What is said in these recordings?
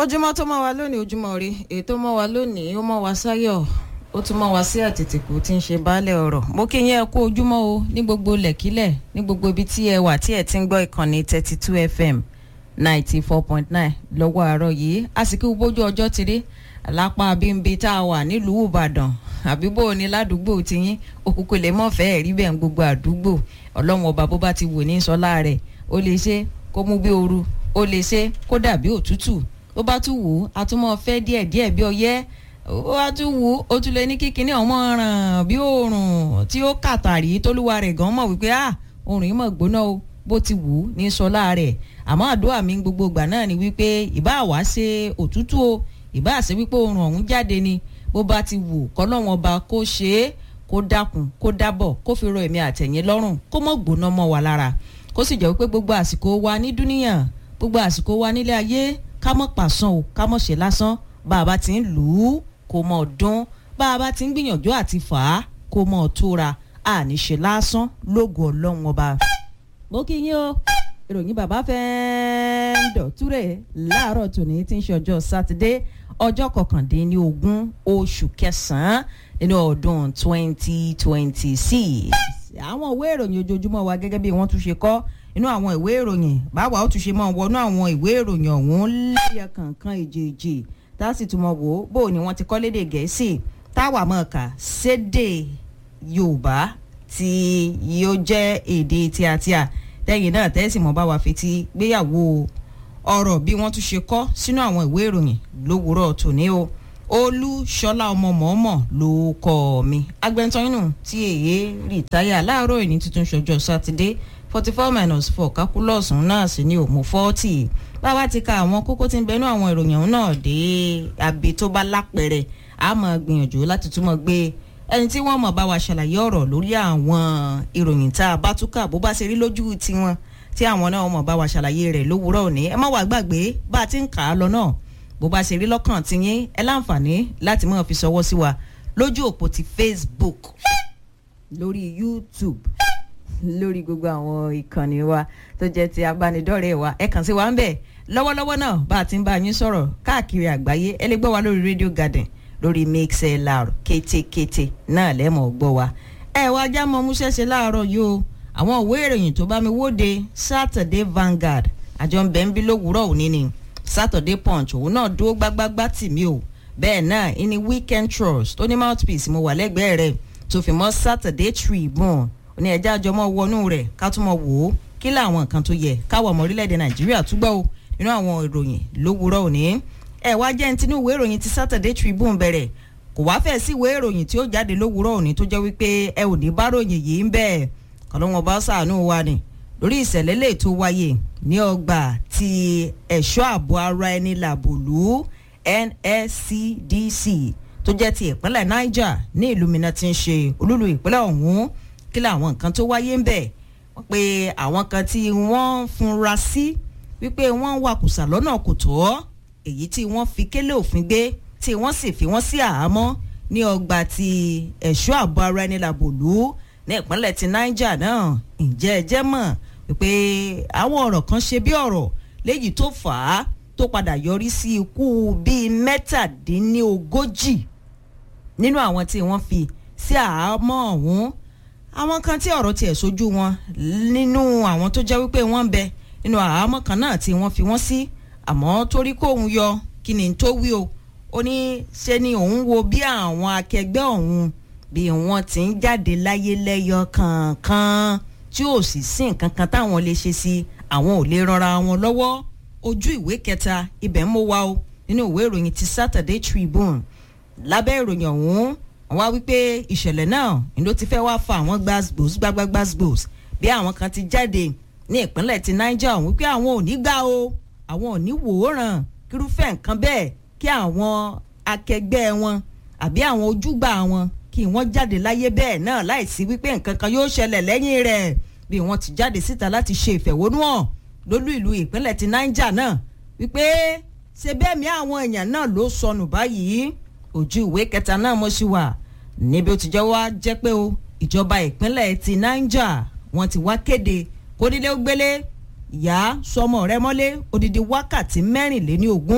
ojúmọ́ tó mọ́ wa lónìí ojúmọ́ rí èyí tó mọ́ wa lónìí ó mọ́ wa sáyọ̀ ó tún mọ́ wa sí àtètèkù tí ń ṣe baálẹ̀ ọ̀rọ̀ mo kí yín ẹ kú ojúmọ́ o ní gbogbo lẹ̀kílẹ̀ ní gbogbo ibi tí ẹ wà tí ẹ ti ń gbọ́ ìkànnì thirty two fm ninety four point nine lọ́wọ́ àárọ̀ yìí àsìkò bójú ọjọ́ ti rí lápá bímbi tá a wà nílùú ìbàdàn àbí bó o ní ládùúgbò tiyín òkùnkùn lè mọ̀ fẹ́ẹ́ rí bẹ́ẹ̀ ń gbogbo àdúgbò ọlọ́run ọba bó bá ti wò ní sọlá rẹ̀ ó lè ṣe kó mú bí ooru ó lè ṣe kó dàbí òtútù ó bá tún wù ú a tún mọ́ fẹ́ díẹ̀ díẹ̀ bí ọyẹ́ ó bá tún wù ú ó tún lè ní kíkiní ọmọ ràn bí oòrùn tí ó kàtàrí tólúwa rẹ̀ gan mọ̀ wípé ah oòrùn yìí mọ̀ gbóná o bó ti wù ú ní sọlá rẹ̀ àmọ́ àdúrà mi gbogbo ìgbà náà ni wípé ìbá wá ṣe òtútù o ìbá ṣe wípé oòrùn ọ̀hún jáde ni bó bá ti wù kọ́lọ́wọ́n ọba kó ṣe é kó dákun kó dábọ̀ kó fi rọ èmi àtẹ̀yìn lọ́rùn kó mọ̀ gbóná mọ́ wa lára kó sì jẹ́ wípé gbogbo àsìkò wa ní dúníyàn gbogbo àsìkò wa nílé ayé ká mọ̀ pàṣán o ká mọ̀ ṣe lásán bá a bá ti ń lù ú kó mọ̀ dún bá a bá ti ń gbìyànjú àti fà á kó mọ̀ tóra àní ṣe lásán lógo ọlọ́run ọba. mo kí yín o ìròyìn bàbá fẹ́ẹ́ ń dọ̀túrẹ̀ láàárọ̀ tòní tí ń ṣe ọjọ́ sátidé ọjọ́ kọkàndínlógún oṣù kẹsàn-án nínú ọdún twenty twenty six àwọn ìwé ìròyìn ojoojúmọ́ wa gẹ́gẹ́ bí wọ́n tún ṣe kọ́ inú àwọn ìwé ìròyìn báwa ó tún ṣe máa wọnú àwọn ìwé ìròyìn ọ̀hún lẹ́yẹ kankan èjèèjì tá a sì tún mọ̀ wò ó bó ni wọ́n ti kọ́ lédè gẹ̀ẹ́sì táwa mọ̀ ká sédè yorùbá tí yóò jẹ́ èdè tíatíà tẹ́yìn náà tẹ́sí mọ́ bá wa fetí gbéyàwó ọ̀rọ̀ bí wọ́n tún ṣe kọ́ sínú àwọn ìwé ìròyìn lówùúrọ̀ tòní o olúṣọlá ọmọ mọ̀ọ́mọ̀ ló kọ́ mi agbẹ́ntọ́yìnù tí èyí rìtáyà láàárọ̀ ìní tuntun ṣọjọ́ sátidé forty four minus four calculus náà sì ní òmù forty báwa ti ka àwọn kókó tí ń bẹnu àwọn ìròyìn ọ̀hún náà dé àbí tó bá lápẹ̀rẹ̀ a máa gbìyànjú láti túmọ̀ gbé ẹni tí wọ́n mọ̀ bá wa ṣàlàyé ọ̀rọ̀ lórí àwọn ìròyìn tá a bá túkà bó bá ṣe rí lójú tiwọn tí àwọn náà mọ̀ bá wa ṣàlàyé rẹ̀ lówùúrọ̀ òní ẹ má wàá gbàgbé bá a ti ń kà á lọ náà bó bá ṣe rí lọ́kàn tiyín ẹ láǹfààní láti máa fi ṣọwọ́ sí wa lójú òpó ti Facebook lórí YouTube lórí gbogbo àwọn ìkànnì wa tó jẹ́ ti abánidọ́rẹ̀ẹ́ wa ẹ kàn sí wa ń bẹ̀ lọ́wọ́lọ́wọ́ náà bá a ti ń bá yín sọ̀rọ̀ káàkiri àgbáyé ẹ lè gbọ́ wa lórí Radio Garden lórí mixlr kétékété náà lẹ́mọ̀ gbọ́ wa ẹ wá já mọ́ múṣẹ́ṣe láàárọ̀ yìí o àwọn òwe ìròyìn tó bá mi wóde Saturday Vanguard àjọ ń bẹ̀ ń bí lówùúrọ̀ òní ni Saturday Punch òun náà dúró gbágbágbá tì mí o bẹ́ẹ̀ náà ìní Weekend Trust tó ní mouthpiece mo wà lẹ́gbẹ̀ẹ́ rẹ̀ tó fi mọ́ Saturday Tribune ní ẹjẹ́ àjọmọ́ wọnú rẹ̀ ká tún mọ̀ wò ó kí làwọn nǹkan tó yẹ káwọ̀ ọmọ orílẹ̀-èdè nàìjíríà túgbọ́ o nínú àwọn ìròyìn lówùúrọ̀ òní. ẹ wá jẹ́ ní tinú ìwé ìròyìn ti Saturday Tribune bẹ̀rẹ̀ kò wá fẹ́ sí ìwé ìròyìn tí ó jáde lówùúrọ̀ òní tó jẹ́ wípé ẹ ò ní bá ròyìn yìí ń bẹ̀ kọ́lọ́wọ́n bá ṣàánú wa ni lórí ìṣẹ̀lẹ̀ lè tó wáyé ní ọgbà ti ẹ̀ṣọ́ ààbò ara ẹni làbòlú NSCDC tó jẹ́ ti ìpínlẹ̀ Niger ní ìlú Minna tí ń ṣe olúlu ìpínlẹ̀ ọ̀hún kí làwọn nǹkan tó wáyé ń bẹ̀ wọ́n pe àwọn kan tí wọ́n funra sí wípé wọ́n wakùsà lọ́nà kò tọ́ èyí tí wọ́n fi kélé òfin gbé tí wọ́n sì fi wọ́n sí àhámọ́ ní ọgbà ti ẹ̀ṣọ́ ààbò ara ẹni làbòlú ní ìpínlẹ̀ ti Niger náà ǹjẹ́ ẹ jẹ́ mọ̀ wípé àwọn ọ̀rọ̀ kan ṣe bí ọ̀rọ̀ léyìí tó fà á tó padà yọrí sí ikú bíi mẹ́tàdínlógójì nínú àwọn tí wọ́n fi sí àhámọ́ ọ̀hún àwọn kan tí ọ̀rọ̀ tiẹ̀ sojú wọn nínú àwọn tó jẹ́ wípé wọ́n ń bẹ nínú àhámọ́ kan náà tí wọ́n fi wọ́n sí àmọ́ torí kóun yọ kí ni tó wí o ó ní ṣe ni òun wo bí àwọn akẹgbẹ́ òun bí wọ́n ti ń jáde láyé lẹ́yọ kọ̀ọ̀kan tí ò sì sí nǹkan kan táwọn lè ṣe sí àwọn ò lè ranra wọn lọ́wọ́ ojú ìwé kẹta ibẹ̀ ń mú wa o nínú ìwé ìròyìn ti Saturday Tribune lábẹ́ ìròyìn ọ̀hún wọ́n wá wípé ìṣẹ̀lẹ̀ náà ni ló ti fẹ́ wá fa àwọn gbàgbós gbàgbàgbàgbós bí àwọn kan ti jáde ní ìpínlẹ̀ ti Niger ọ̀hún wípé àwọn ò ní gbà o àwọn ò ní wòóràn kírúfẹ́ nǹkan bẹ́ẹ̀ kí àwọn akẹgbẹ́ wọn àbí àwọn ojúgbà wọn kí wọ́n jáde láyé bẹ́ẹ̀ náà láìsí wípé nǹkan kan yóò ṣẹlẹ̀ lẹ́yìn rẹ̀ bí wọ́n ti jáde síta láti ṣe ìfẹ̀hónúhàn lólú ìlú ìpínlẹ̀ ti Niger náà wípé ṣe bẹ́ẹ̀ mi àwọn èèyàn náà ló sọnù báyìí ojú ìwé kẹta náà mo ṣì wà níbi ó ti jẹ́ wá jẹ́ pé o ìjọba ìpínlẹ̀ ti Niger wọ́n ti wá kéde kónílé ó gbélé ìyá sọmọ rẹ̀ mọ́lé odidi wákàtí mẹ́rìnléní ogún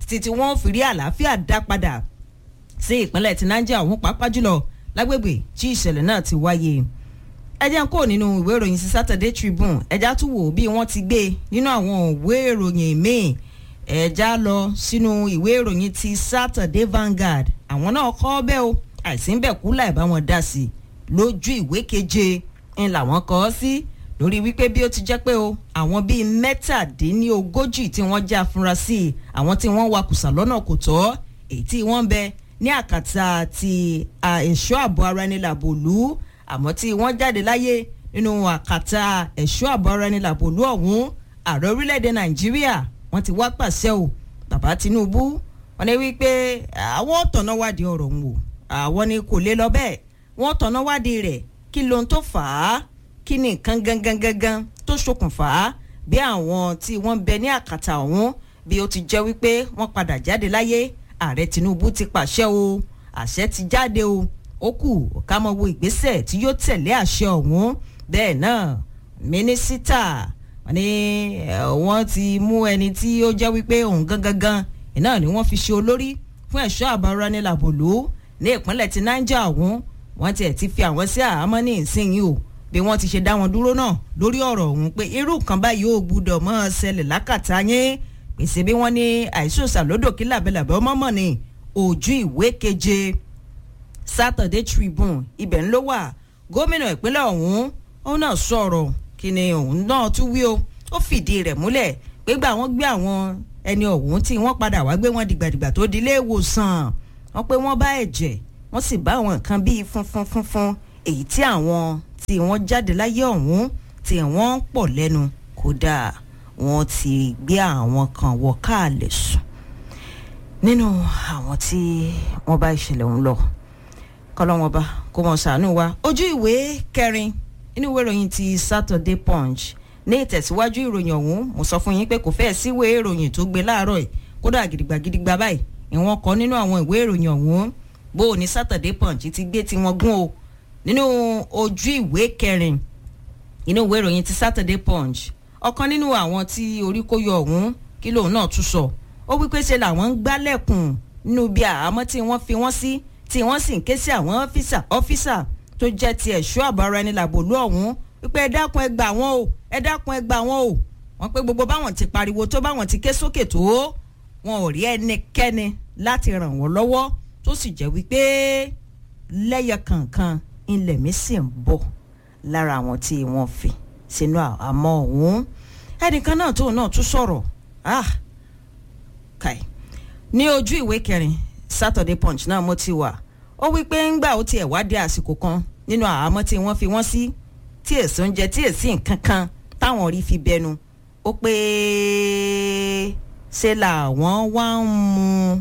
títí tí wọ́n fi rí àlàáfíà dá padà sí ìpínlẹ̀ ti niger ọ̀hún pàápàá jùlọ lágbègbè tí ìṣẹ̀lẹ̀ náà ti wáyé ẹjẹ́ ń kó nínú ìwé ìròyìn sí Saturday Tribune ẹjá tún wò bí wọ́n ti gbé nínú àwọn ìwé ìròyìn míì ẹjá lọ sínú ìwé ìròyìn ti Saturday Vanguard àwọn náà kọ́ bẹ́ẹ̀ o àìsí ń bẹ̀ kú láì bá wọn dá sí i lójú ìwé keje ń làwọn kọ́ ọ sí lórí wípé bí ó ti jẹ́ pé o àwọn bíi mẹ́tàdínlógójì tí wọ́n já afurasí àwọn tí wọ́n wakùsà lọ́nà kò tọ́ èyí tí wọ́n ń bẹ ní àkàtà ti ẹ̀ṣọ́ ààbò ara ẹni làbòlú àmọ́ tí wọ́n jáde láyé nínú àkàtà ẹ̀ṣọ́ ààbò ara ẹni làbòlú ọ̀hún ààrẹ orílẹ̀-èdè nàìjíríà wọ́n ti wá pàṣẹ o bàbá tinubu wọ́n ní wípé àwọn tọ̀nà wádìí ọ̀rọ̀ ń wò àwọn ni kò lè lọ bẹ́ẹ̀ wọ́n tọ̀nà wádìí rẹ̀ kí lohun tó fà á kí ni nǹkan gangan gangan tó ṣokùnfà á bí àwọn tí wọ́n bẹ ní àkàtà ọ̀hún bí ó ti jẹ́ wípé wọ́n padà jáde láyé ààrẹ tinubu ti pàṣẹ o àṣẹ ti jáde o ó kù ká mọ wo ìgbésẹ̀ tí yóò tẹ̀lé àṣẹ ọ̀hún bẹ́ẹ̀ náà mínísítà wọ́n ní wọ́n ti mú ẹni tí ó jẹ́ wípé òun gangan gan iná ni wọ́n fi ṣe olórí fún ẹ̀ṣọ́ àbáranilàbòlú ní ìpínlẹ̀ ti niger ọ̀hún wọ́n tiẹ̀ ti fi àwọn sí àhámọ́ ní ìsinyìí o bí wọ́n ti ṣe dá wọn dúró náà lórí ọ̀rọ̀ ọ̀hún pé irú kan báyìí ò gbúdọ̀ mọ́ ọ ṣẹlẹ̀ lákàtà yín pèsè bí wọ́n ní àìsòsà lódò kí làbẹ̀làbẹ̀ ọmọ mọ̀ ní ojú ìwé keje Saturday Tribune ibẹ̀ ń ló wà gómìnà ìpínlẹ̀ ọ̀hún òun náà sọ̀rọ̀ kí ni òun náà tún wí o ó fìdí rẹ̀ múlẹ̀ pé gbà wọ́n gbé àwọn ẹni ọ̀hún tí wọ́n padà wá gbé wọn dìgbàdìgbà tó di ilé ìwòsàn wọ́n pé wọ́n bá ẹ̀jẹ̀ wọ́n sì bá àwọn nǹkan bíi funfun funfun èyí tí àwọn tí wọ́n jáde láyé ọ̀hún tí wọ́n ń pọ̀ lẹ́nu kódà wọ́n ti gbé àwọn kan wọ káàlẹ̀ sùn nínú àwọn tí wọ́n bá ìṣẹ̀lẹ̀ ọ̀hún lọ kọ́lọ́wọ́n bá kó mọ̀ ṣàánú wa ojú ìwé kẹrin inú ìwé ìròyìn ti Saturday Punch ní ìtẹ̀síwájú ìròyìn ọ̀hún mo sọ fún yín pé kò fẹ́ẹ̀ síwèé ìròyìn tó gbé láàárọ̀ yìí kódà gidigba gidigba báyìí ìwọ̀n kọ́ nínú àwọn ìwé ìròyìn ọ̀hún bó o ní Saturday Punch ti gbé tiwọn gún o nínú ojú ìwé kẹrin inú ìwé ìròyìn ti Saturday Punch ọ̀kan nínú àwọn tí orí kó yọ ọ̀hún kí lóun náà tún sọ ó wípé ṣe làwọn ń gbálẹ̀kùn nínú bí àhámọ́ tí wọ́n fi wọ́n sí tí wọ́n sì ń ké sí àwọn ọ́fíìsà ọ́fíìsà tó jẹ́ ti ẹ̀ṣọ́ àbára ẹni làbòlú ọ̀hún wípé ẹ dákun ẹ gbà wọ́n o ẹ dákun ẹ gbà wọ́n o wọ́n pé gbogbo báwọn ti pariwo tó báwọn ti ké sókè tó wọn ò rí ẹnikẹ́ni láti ràn wọ́n lọ́wọ́ tó sì jẹ́ wípé lẹ́yẹ kọ̀ọ̀kan ilẹ̀ mi sì ń bọ̀ lára àwọn tí wọ́n fi sínú àmọ́ ọ̀hún ẹnìkan náà tóun náà tún sọ̀rọ̀ ah kai ní ojú ìwé kẹrin Saturday Punch náà mo ti wà ó wí pé ńgbà ó tiẹ̀ wá dé àsìkò kan nínú àhámọ́ tí wọ́n fi wọ́n sí tí èso ń jẹ tí èsì nǹkan kan táwọn rí fi bẹnu ó pé ṣe làwọn wá ń mu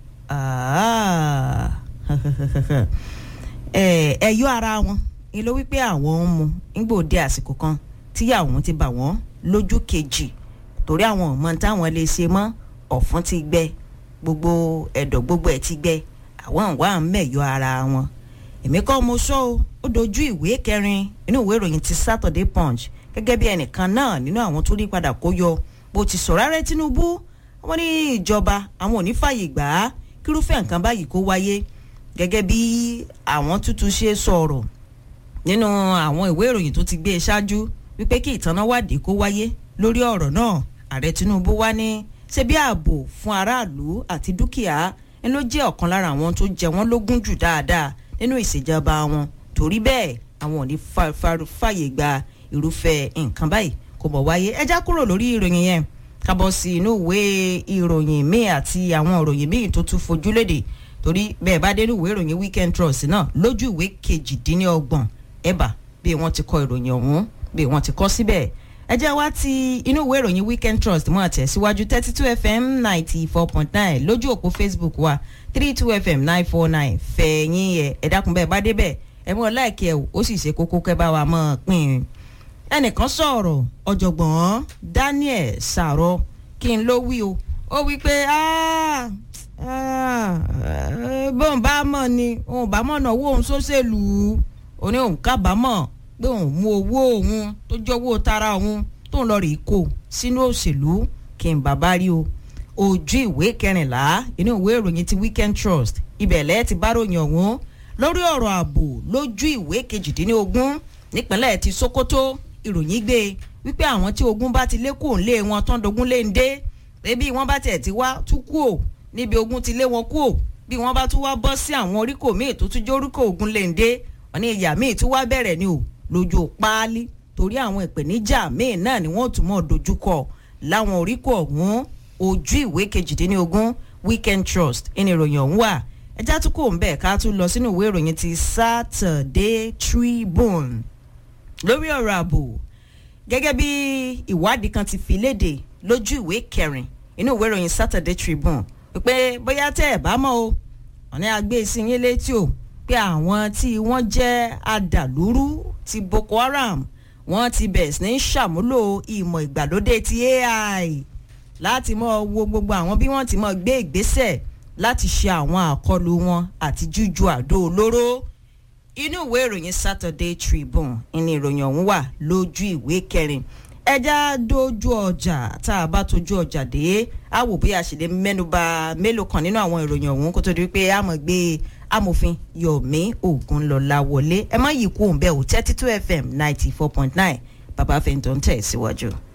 ẹ̀yọ́ ara wọn ni ló wípé àwọn ń mu nígbà òde àsìkò kan tíyàwó ti bà wọ́n lójú kejì torí àwọn ọmọ táwọn lè ṣe mọ́ ọ̀fun ti gbẹ gbogbo ẹ̀dọ̀ gbogbo ẹ̀ ti gbẹ àwọn wà ń mẹ̀yọ́ ara wọn èmi kọ́ mo sọ o ó dojú ìwé kẹrin inú ìwé ìròyìn ti Saturday Punch gẹ́gẹ́ bí ẹnìkan náà nínú àwọn tó rí padà kó yọ bó ti sọ̀rọ̀ ààrẹ Tinubu wọ́n ní ìjọba àwọn ò ní fàyè gbà á kírúfẹ́ nǹkan báyìí kó wáyé gẹ́gẹ́ bí àwọn tútù ṣe sọ̀rọ̀ nínú àwọn ìwé ìròyìn tó ti gbé e ṣáájú wípé kí ìtanáwádìí kó wáyé lórí ọ̀rọ̀ náà ààrẹ Tinubu wá ní ṣe bí ààbò fún aráàlú àti dúkìá ń ló jẹ́ ọ̀kan lára àwọn tó jẹ wọ́n lógún jù dáadáa nínú ìṣèjọba wọn torí bẹ́ẹ̀ àwọn ò ní fàyè gba irúfẹ́ nǹkan báyìí kò mọ̀ wáyé ẹ já kúrò lórí ìròyìn yẹn kábọ̀ sí inú ìwé ìròyìn míì àti àwọn ìròyìn míì tó tún fojú léde torí bẹ́ẹ̀ bá dé ní ìwé ìròyìn Weekend Trust náà lójú ìwé kejìdínlọ́gbọ̀n ẹ̀bà bí wọ́n ti kọ ìròyìn ọ̀hún bí wọ́n ti kọ síbẹ̀ ẹ jẹ́ wá ti inú ìwé ìròyìn Weekend Trust mọ́ àtẹ̀síwájú thirty two FM ninety four point nine lójú òpó Facebook wa three two FM nine four nine fẹ̀yìn ẹ̀ ẹ dákun bẹ́ẹ̀ bá débẹ̀ ẹ mọ̀ láìkí ẹ̀ ó sì ṣe kókó kẹ́ bá wa mọ̀ pín in ẹnìkan sọ̀rọ̀ ọ̀jọ̀gbọ́n Daniel Sàrọ̀ kí n ló wí o ó wí pé bóun bá mọ̀ ni òun bá mọ̀ náà owó òun sóṣèlú ó ní òun kábàámọ̀ pé òun mú owó òun tó jẹ́ owó tara òun tóun lọ rèé kó sínú òṣèlú kí n bàbá rí o ojú ìwé kẹrìnlá inú ìwé ìròyìn ti weekend trust ibẹ̀ lẹ́ẹ̀ ti bá ròyìn ọ̀hún lórí ọ̀rọ̀ ààbò lójú ìwé kejìdínlógún nípínlẹ̀ ti sokoto ìròyìn gbé wípé àwọn tí ogun bá ti lé kúò ńlé wọn tán dogun lé ń dé ebi wọn bá tẹ̀ ti wá tú kúò níbi ogun ti lé wọn kúò bí wọn bá tún wá bọ́ sí àwọn oríkò míì tó tún jẹ́ oríkò ogun lé ń dé wọn ní ìyá míì tún wá bẹ̀rẹ̀ ni o lójú páálí torí àwọn ìpèníjà míì náà ni wọ́n tún mọ̀ dojúkọ láwọn oríkò ọ̀hún ojú ìwé kejìdínlógún weekend trust ẹni ìròyìn ọ̀hún wà ẹjá tún kò ń bẹ̀ ká tún lọ sínú ìwé ìròyìn ti saturday tribune lórí ọ̀rọ̀ ààbò gẹ́gẹ́ bí ìwádìí kan ti fi léde lójú ìwé kẹrin inú ìwé ìròyìn saturday tribune pé bóyá tẹ́ ẹ̀ bá mọ̀ o ọ̀ní àgbé sí yín létí o pé àwọn tí wọ́n jẹ́ adàlúrú ti boko haram wọ́n ti bẹ̀rẹ̀ sí ní ṣàmúlò ìmọ̀ ìgbàlódé ti ai láti mọ wo gbogbo àwọn bí wọ́n ti mọ gbé ìgbésẹ̀ láti ṣe àwọn àkọlù wọn àti jújú àdó olóró inú ìwé ìròyìn saturday tribune ní ìròyìn ọ̀hún wà lójú ìwé kẹrin ẹja dojú ọjà tá a bá tojú ọjà dé a wò bí a ṣe lè mẹ́nuba mélòó kan nínú àwọn ìròyìn ọ̀hún kó tó di pé a mọ̀ gbé amòfin yomi ogunlọlá wọlé ẹ má yí kú òun bẹ́ẹ̀ o thirty two fm ninety four point nine bàbá fẹ́ntọ́ ń tẹ̀ síwájú.